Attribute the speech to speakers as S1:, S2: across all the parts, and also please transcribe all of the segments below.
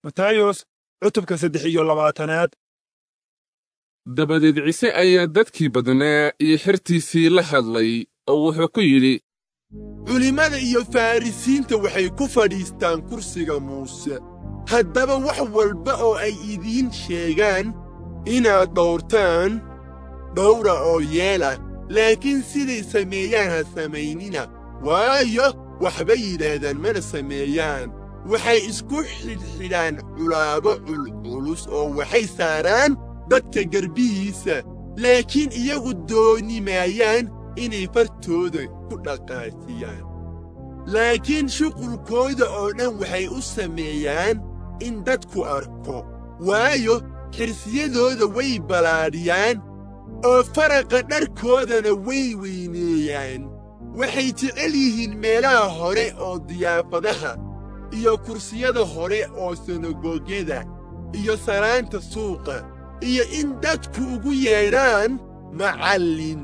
S1: matayos cutubka saddex iyo labaatanaad
S2: dabadeed ciise ayaa dadkii badnaa iyo xertiisii la hadlay oo wuxuu ku yidhi
S3: culimmada iyo farrisiinta waxay ku fadhiistaan kursiga muuse haddaba wax walba oo ay idiin sheegaan inaad dhowrtaan dhowra oo yeela laakiin siday sameeyaan ha samaynina waayo waxbay yidhaahdaan mana sameeyaan waxay isku xidhxidhaan culaabo culculus oo waxay saaraan dadka garbihiisa laakiin iyagu dooni maayaan inay fartooda ku dhaqaajiyaan laakiin shuqulkooda oo dhan waxay u sameeyaan in dadku arko waayo xirsiyadooda way ballaadhiyaan oo faraqa dharkoodana way weyneeyaan waxay jecel yihiin meelaha hore oo diyaafadaha iyo kursiyada hore oo sinagogyada iyo salaanta suuqa iyo in dadku ugu yeedhaan macallin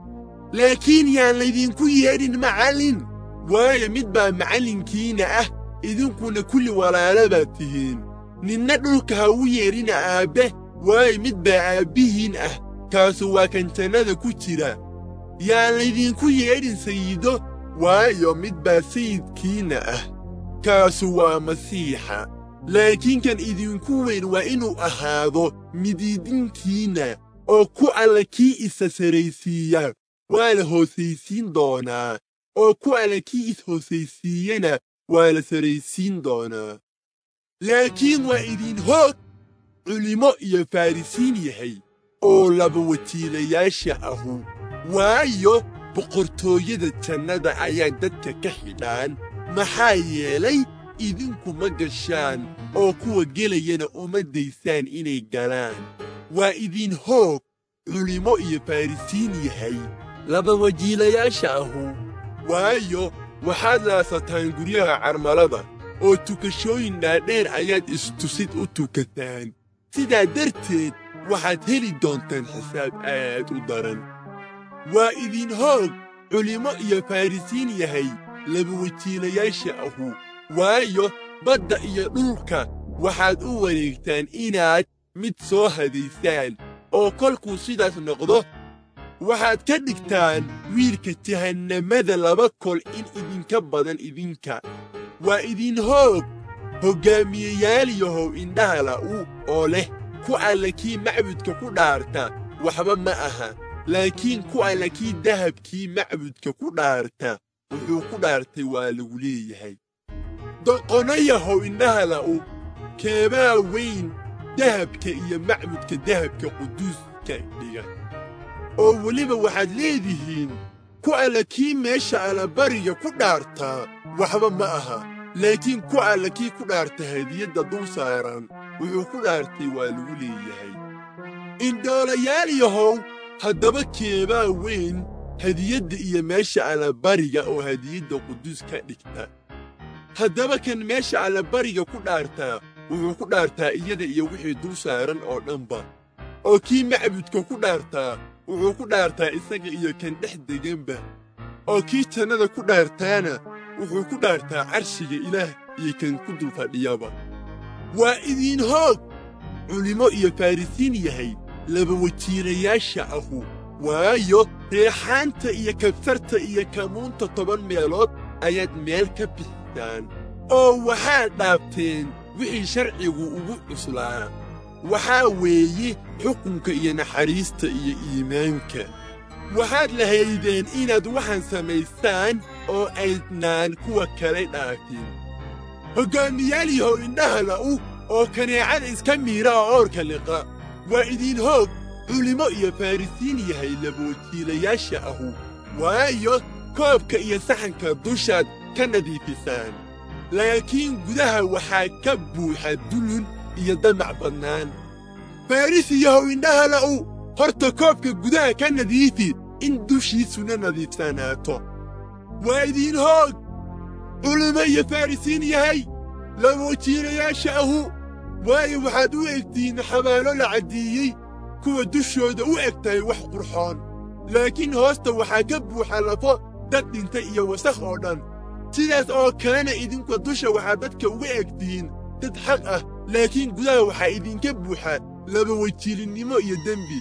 S3: laakiin yaan laydinku yeedhin macallin waayo mid baa macallinkiinna ah idinkuna kulli walaala baad tihiin ninna dhulka ha u yeedhina aabbe waayo mid baa aabbihiin ah kaasu waa kan jannada ku jira yaan laydinku yeedhin sayido waayo mid baa sayidkiinna ah kaasu waa masiixa laakiin kan idinku weyn waa inuu ahaado midiidintiinna oo ku alla kii isa saraysiiya waa la hoosaysiin doonaa oo ku alla kii is-hoosaysiiyana waa la saraysiin doonaa laakiin waa idin hoog culimo iyo farrisiin yahay oo laba wajiilayaasha ahu waayo boqortooyada jannada ayaa dadka ka xidhaan maxaa yeelay idinku ma gashaan oo kuwa gelayana uma daysaan inay galaan waa idin hoog culimo iyo farrisiin yahay laba wajiilayaasha ahu waayo waxaad laasataan guryaha carmalada oo tukashooyin dhaadheer ayaad istusid u tukataan sidaa darteed waxaad heli doontaan xisaab aad u daran waa idin hoog culimo iyo farrisiin yahay laba wajiilayaasha ahu waayo badda iyo dhulka waxaad u wareegtaan inaad mid soo hadaysaan oo kolkuu sidaas noqdo waxaad ka dhigtaan wiilka jahannamada laba kol in idinka badan idinka waa idin hoog hoggaamiyeyaaliyahow indhaha la'u oo leh ku alla kii macbudka ku dhaarta waxba ma aha laakiin ku alla kii dahabkii macbudka ku dhaarta wuxuu ku dhaartay waa lagu leeyahay doqonayahow indhaha la'u keebaa weyn dahabka iyo macbudka dahabka quduuska dhiga oo weliba waxaad leedihiin ku alla kii meesha allabariga ku dhaartaa waxba ma aha laakiin ku alla kii ku dhaarta hadiyadda dul saaran wuxuu ku dhaartay waa lagu leeyahay indhoolayaaliyahow haddaba keebaa weyn hadiyadda iyo meesha allabariga oo hadiyadda quduus ka dhigta haddaba kan meesha allabariga ku dhaartaa wuxuu ku dhaartaa iyada iyo wixii dul saaran oo dhanba oo kii macbudka ku dhaartaa wuxuu ku dhaartaa isaga iyo kan dhex deganba oo kii jannada ku dhaartaana wuxuu ku dhaartaa carshiga ilaah iyo kan ku dul fadhiyaba waa idin hoog culimo iyo farrisiin yahay laba wajiilayaasha ahu waayo reexaanta iyo kabsarta iyo kamuunta toban meelood ayaad meel ka bixisaan oo waxaad dhaabteen wixii sharcigu ugu cuslaa waxaa weeye xukunka iyo naxariista iyo iimaanka waxaad lahaydeen inaad waxaan samaystaan oo aydnaan kuwa kale dhaafin hoggaamiyaaliyahow indhaha la'u oo kaneecada iska miira oo oorka liqa waa idin hoog culimo iyo farrisiin yahay labawajiilayaasha ahu waayo koobka iyo saxanka dushaad ka nadiifisaan laakiin gudaha waxaa ka buuxa dulun iyo damac badnaan farrisiyahow indhaha la'u horta koobka gudaha ka nadiifi in dushiisuna nadiifsanaato waa idin hoog culimo iyo farrisiin yahay laba wajiilayaasha ahu waayo waxaad u egtihiin xabaalo la caddiiyey kuwa dushooda u eg tahay wax qurxoon laakiin hoosta waxaa ka buuxa lafo dad dhintay iyo wasakh oo dhan sidaas oo kalena idinku dusha waxaad dadka uga egtihiin dad xaq ah laakiin gudaha waxaa idinka buuxa laba wajiilinnimo iyo dembi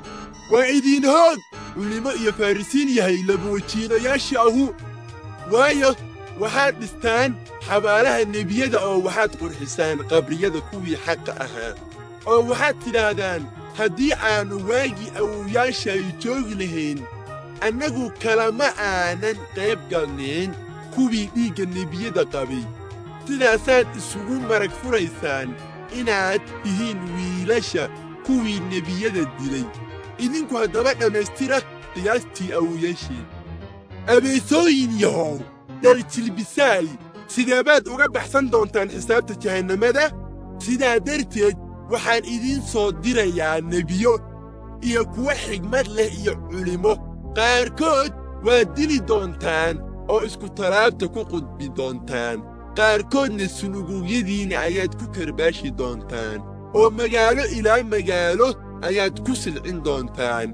S3: waa idiin hoog culimmo iyo farrisiin yahay laba wajiilayaasha ahu waayo waxaad dhistaan xabaalaha nebiyada oo waxaad qurxisaan qabriyada kuwii xaqa ahaa oo waxaad tidhaahdaan haddii aannu waagii awowyaashay joogi lahayn annagu kalama aanan qayb galnayn kuwii dhiigga nebiyada qabay sidaasaad isugu marag furaysaan inaad tihiin wiilasha kuwii nebiyada dilay idinku haddaba dhammaystira qiyaastii awowyaasheen abeesooyin yahow dhaljilbisaay sideebaad uga baxsan doontaan xisaabta jahannamada sidaa darteed waxaan idiin soo dirayaa nebiyo iyo kuwo xigmad leh iyo culimmo qaarkood waad dili doontaan oo iskutalaabta ku qudbi doontaan qaarkoodna sunugugyadiinna ayaad ku karbaashi doontaan oo magaalo ilaa magaalo ayaad ku silcin doontaan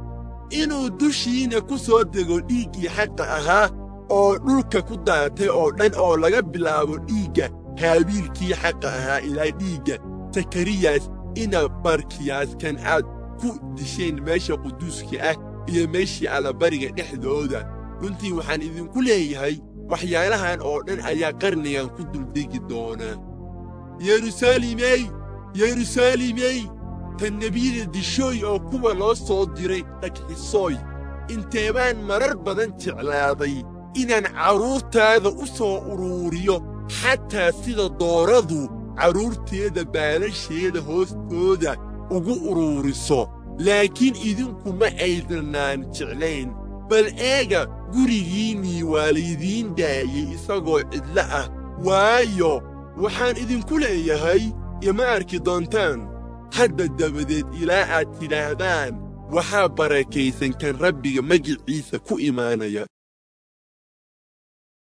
S3: inuu dushiinna ku soo dego dhiiggii xaqa ahaa oo dhulka ku daatay oo dhan oo laga bilaabo dhiigga haabiilkii xaqa ahaa ilaa dhiigga sakariyas ina barkiyaaskan aad ku disheen meesha quduuska ah iyo meeshii allabariga dhexdooda runtii waxaan idinku leeyahay waxyaalahan oo dhan ayaa qarnigan ku duldegi doona yeruusaalimey yeruusaalimey tan nebiyada dishooy oo kuwa loo soo diray dhagxisooy inteebaan marar badan jeclaaday inaan carruurtaada u soo uruuriyo xataa sida dooradu carruurteeda baalasheeda hoostooda ugu uruuriso laakiin idinku ma aydanaan jeclayn bal eega gurigiinnii waa laydiin daayey isagoo cidlo ah waayo waxaan idinku leeyahay ima arki doontaan hadda dabadeed ilaa aad tidhaahdaan waxaa barakaysan kan rabbiga magiciisa ku imaanaya